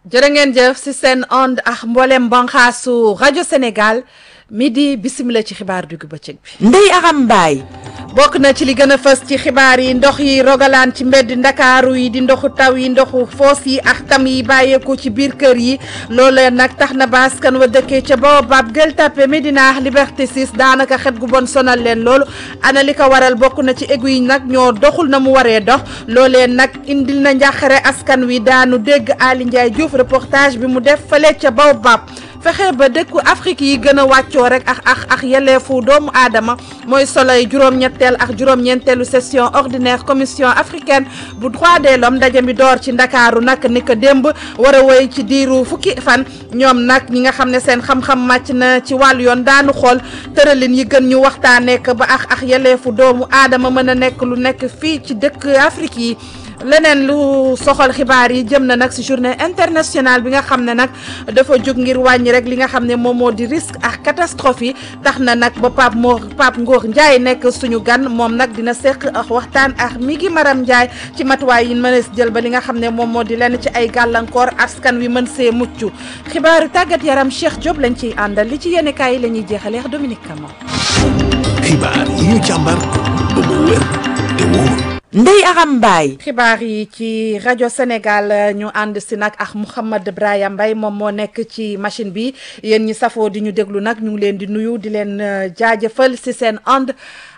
jërë ngeen jëf si seen onde ak mboolem banxaasu rajo Sénégal midi bisimila ci xibaar diggu bëccëg bi. Ndeye Aram Mbaye. bokk na ci li gën a fës ci xibaar yi ndox yi rogalaan ci mbedd ndakaaru yi di ndoxu taw yi ndoxu foos yi ak tam yi bàyyeeku ci biir kër yi loolee nag tax na ba askan wa dëkkee ca Baobab Gueule Tapée Médina Liberté 6 daanaka xet gu bon sonal leen loolu ana li ko waral bokk na ci égu yi nag ñoo doxul na mu waree dox loolee nag indil na njàqare askan wi daanu dégg Ali Ndiaye Diouf reportage bi mu def fële ca Baobab fexe ba dëkku Afrique yi gën a wàccoo rek ak ak ak yelleefu doomu aadama mooy soloy juróom-ñetteel ak juróom-ñeenteelu session ordinaire commission africaine bu droit de l'homme ndaje mi door ci ndakaaru nag ni ko démb war a woy ci diiru fukki fan ñoom nag ñi nga xam ne seen xam-xam màcc na ci wàllu yoon daanu xool tëralin yi gën ñu waxtaanee ko ba ak ak yelleefu doomu aadama mën a nekk lu nekk fii ci dëkk Afrique yi. leneen lu soxal xibaar yi jëm na nag ci journée internationale bi nga xam ne nag dafa jóg ngir wàññi rek li nga xam ne moom moo di risque ak catastrophe yi tax na nag ba Pape Mor Pape Ngor Ndiaye nekk suñu gan moom nag dina seq ak waxtaan ak mi ngi Maram Ndiaye ci matuwaay yi mën a jël ba li nga xam ne moom moo di lenn ci ay gàllankoor askan wi mën see mucc xibaaru tàggat yaram Cheikh Diop lañ ciy àndal li ci yenn kaay yi la ñuy jeexalee ak Dominique Camara. xibaar yi ñu càmbar ba mu wér te wóor. Ndeye Aram Mbaye. xibaar yi ci rajo Sénégal ñu ànd si nag ak Mouhamed Brahima Mbaye moom moo nekk ci machine bi yéen ñi safoo di ñu déglu nag ñu ngi leen di nuyu di leen jaajëfal si seen ànd.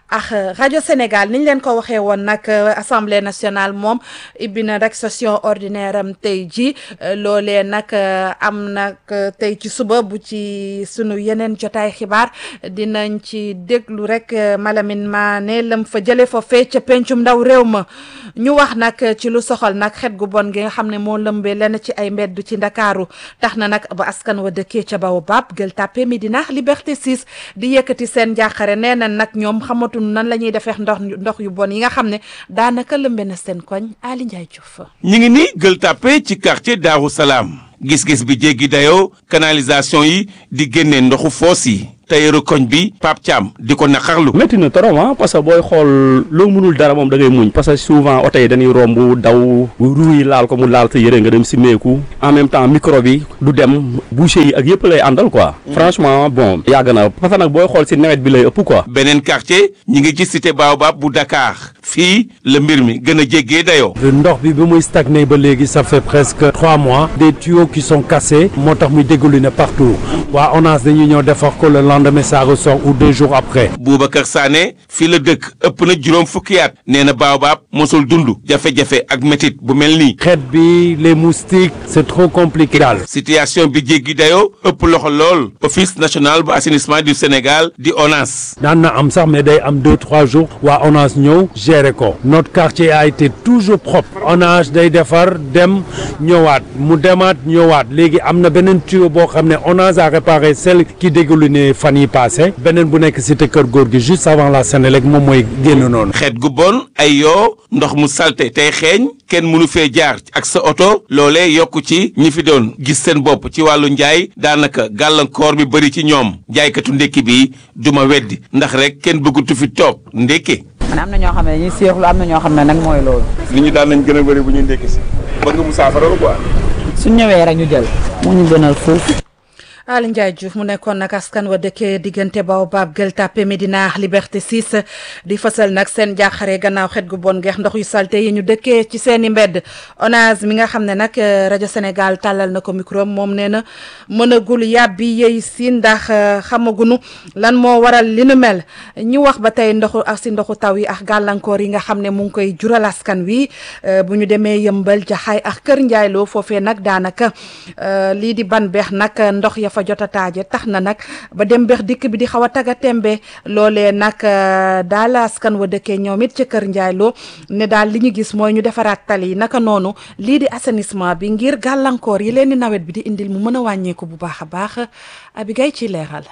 ak rajo Sénégal ni ñu leen ko waxee woon nag assemblée nationale moom ibbi na rek session ordinaire am tey ji loolee nag am nag tey ci suba bu ci sunu yeneen jotaay xibaar dinañ ci déglu rek Malamine Mané lam fa jëlee fa fee ca pencum ndaw réew ma ñu wax nag ci lu soxal nag xet gu bon gi nga xam ne moo lëmbee lenn ci ay mbedd ci ndakaaru tax na nag ba askan wa dëkkee ca Baobab Gueule Tapée Médina Liberté 6 di yëkkati seen njàqare nee na nag ñoom xamatu nan la ñuy defee ndox ndox yu bon yi nga xam ne daanaka lëmbe na seen koñ Ali Ndiaye Diouf. ñu ngi ni Gueule Tapée ci quartier Daaru Salaam gis-gis bi jéggi dayoo canalisation yi di génne ndoxu foos yi tayeeru koñ bi Pape Thiam di ko naqarlu. métti na trop ah parce que booy xool loo mënul dara moom da ngay muñ parce que souvent oto yi dañuy romb daw ruu yi laal ko mu laal sa yëre nga dem si meeku en même temps micro bi du dem boucher yi ak yëpp lay àndal quoi. franchement bon yàgg na parce que nag booy xool si nawet bi lay ëpp quoi. beneen quartier ñi ngi ci cité Baobab bu Dakar fii la mbir mi gën a jéggee dayoo. ndox bi ba muy stagné ba léegi ça fait presque trois mois des tuyaux qui sont cassés moo tax muy déglu ne partout waa ONAS dañuy ñëw defar ko le lendemain ça ressort ou deux jours après. Boubacar Sané fii la dëkk ëpp na juróom fukki at nee na Baobab mosul dund jafe-jafe ak métit bu mel nii. xeet bi les moustiques c'est trop compliqué daal. situation bi jéggi dayoo ëpp loxo lool office national bu assainissement du Sénégal di ONAS. daan na am sax mais day am deux trois jours waa ONAS ñëw gérer ko notre quartier a été toujours propre ONAS day defar dem ñëwaat mu demaat ñëwaat léegi am na beneen tuyau boo xam ne ONAS a réparé celle qui dégoulinait fan yi passé beneen bu nekk cité kër góor gi juste avant la Sénélec moom mooy génn noonu. xeet gu bon ay yoo ndox mu salte tey xeeñ kenn mënu fee jaar ak sa oto loolee yokku ci ñi fi doon gis seen bopp ci wàllu njaay daanaka gàllankoor bi bëri ci ñoom jaaykatu ndékki bi duma weddi ndax rek kenn bëggatu fi toog ndékke man am na ñoo xam ne dañuy seexlu am na ñoo xam ne nag mooy loolu. nit ñi daan nañ gën a bëri bu ñuy ndékki si bëgg mu saafara quoi. suñ ñëwee rek ñu jël. mu ñu gënal foofu. Ali Ndiaye Diouf mu nekkoon nag askan wa dëkkee diggante Baobab Gueule Tapée Médina Liberté 6 di fësal nag seen jaaxare gannaaw xet gu bon geex ndox yu salte yi ñu dëkkee ci seen i mbedd ONAS mi nga xam ne nag rajo Sénégal tàllal na ko micro moom nee na mënagul yàbbi yey si ndax xamagunu lan moo waral li nu mel ñu wax ba tey ndoxu ak si ndoxu taw yi ak gàllankoor yi nga xam ne mu ngi koy jural askan wi bu ñu demee yëmbal jaxaay ak kër njaayloo foofee nag daanaka lii di ban beex nag ndox ya fa jot a taaje tax na nag ba dem beex dikk bi di xaw a taga tembe loolee nag daal askan wa dëkkee ñoom it ca kër njaayloo ne daal li ñu gis mooy ñu defaraat tali yi naka noonu lii di assainissement bi ngir gàllankoor yi leen di nawet bi di indil mu mën a wàññeeku bu baax a baax abigay ci leeral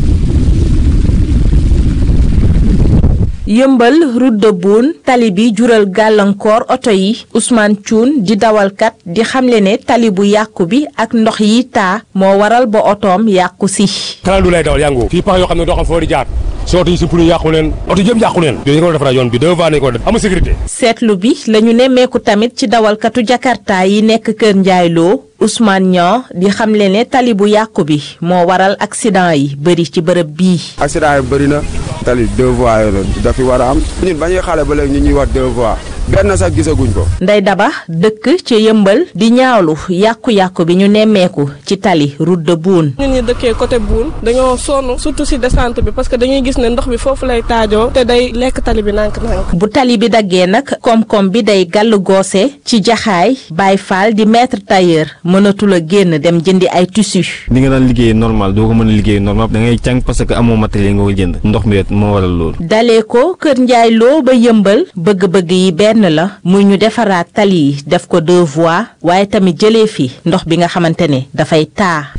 yëmbal route de Boune tali bi jural gàllankoor oto yi Ousmane Thioune di dawalkat di xamle ne tali bu yàqu bi ak ndox yi taa moo waral ba otoom yàqu si. kanam du lay dawal yàngu fii pax yoo xam ne doo xam foo di jaar so oto yi si pneu yàqu leen oto yëpp yàqu leen dañu ko defaraat yoon bi deux fois nañu ko def amul sécurité seetlu bi la ñu nemmeeku tamit ci dawalkatu jakarta yi nekk Kër Ndiaye Lo Ousmane Niang di xamle ne tali bu yàqu bi moo waral accident yi bëri ci bërëb bii. accident yi bëri na tali deux voies yi la dafi war a am ñun ba ñuy xale ba léegi ñu ñuy wax deux voies benn sax gisaguñ ko. Ndey Daba dëkk ci yëmbal di ñaawlu yàqu-yàqu bi ñu nemmeeku ci tali route de Boune. ñun ñi dëkkee côté Boune dañoo sonn surtout si descente bi parce que dañuy gis ne ndox bi foofu lay taajoo te day lekk tali bi nànk-nànk. bu tali bi daggee nag koom-koom bi day gàll goose ci jaxaay Baye Fall di maître tailleur mënatul a génn dem jëndi ay tissu. ni nga daan liggéey normal doo ko mën a liggéey normal da ngay càng parce que amoo matériel nga ko jënd ndox mi moo waral loolu. dalee ko Kër Ndiaye Lo ba yëmbal bëgg-bëgg yi benn la muy ñu defaraat tali yi def ko deux voies waaye tamit jëlee fi ndox bi nga xamante ne dafay taa.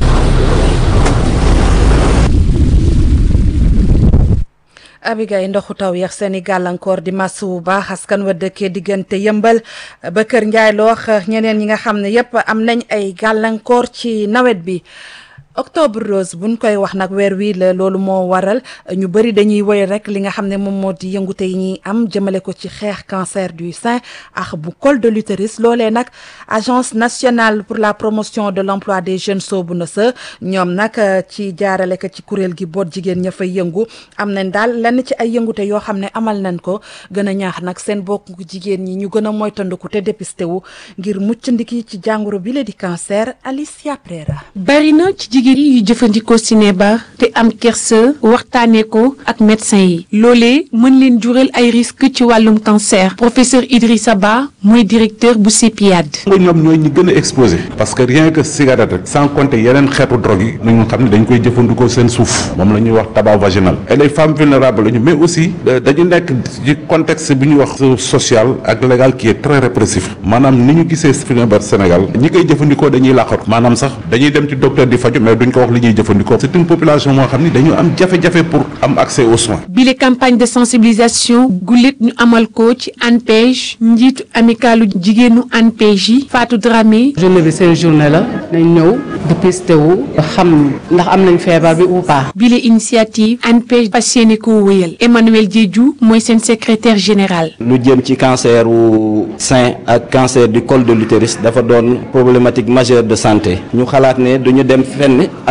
abigay ndoxu taw yeex seeni gàllankoor di masu bu baax askan wa dëkkee diggante yëmbal ba kër njaay loox ñeneen ñi nga xam ne yépp am nañ ay gàllankoor ci nawet bi octobre rose buñ koy wax nag weer wii la loolu moo waral ñu bëri dañuy woy rek li nga xam ne moom moo di yëngute yi ñuy am jëmale ko ci xeex cancer du sein ak bu col de l'utérus loolee nag agence nationale pour la promotion de l'emploi des jeunes soobu na sa ñoom nag ci jaarale ko ci kuréel gi boot jigéen ña fay yëngu am nañ daal lenn ci ay yëngute yoo xam ne amal nañ ko gën a ñaax nag seen bokk jigéen ñi ñu gën a moytandiku te dépisté wu ngir mucc ndiki ci jàngoro bi la di cancer Alicia Prera bari na ci jigéen yi yu jëfandikoo cinébar te am kersa waxtaanee ko ak médecin yi loolee mën leen jural ay risque ci wàllum cancer professeur Idrissa Ba mooy directeur bu CEPIAD. nga ñoom ñooy ñi gën a exposé parce que rien que cigarette rek sans compter yeneen xeetu drogue yi ñu xam ne dañ koy jëfandikoo seen suuf moom la ñuy wax tabac vaginal et les femmes vulnérables lañu mais aussi dañu nekk ci contexte bi ñuy wax social ak légal qui est très répressif maanaam ni ñu gisee cinébar Sénégal ñi koy jëfandikoo dañuy làqatu maanaam sax dañuy dem ci docteur di faju mais duñ ko wax li ñuy jëfandikoo c'est une population moo xam ni dañu am jafe-jafe pour am accès aux soins. bile campagne de sensibilisation gulet ñu amal ko ci ANPEJ njiitu amicalu jigéenu ANPEJ yi Fatou Dramé. journée bi seen journée la nañ ñëw dépisté wu xam ndax am nañ feebar bi ou pas. bile initiative ANPEJ fas yéene ko wéyal Emmanuel Diédhiou mooy seen secrétaire général. lu jëm ci cancer wu sein ak cancer du col de l'utérus dafa doon problématique majeure de santé ñu xalaat ne duñu dem fenn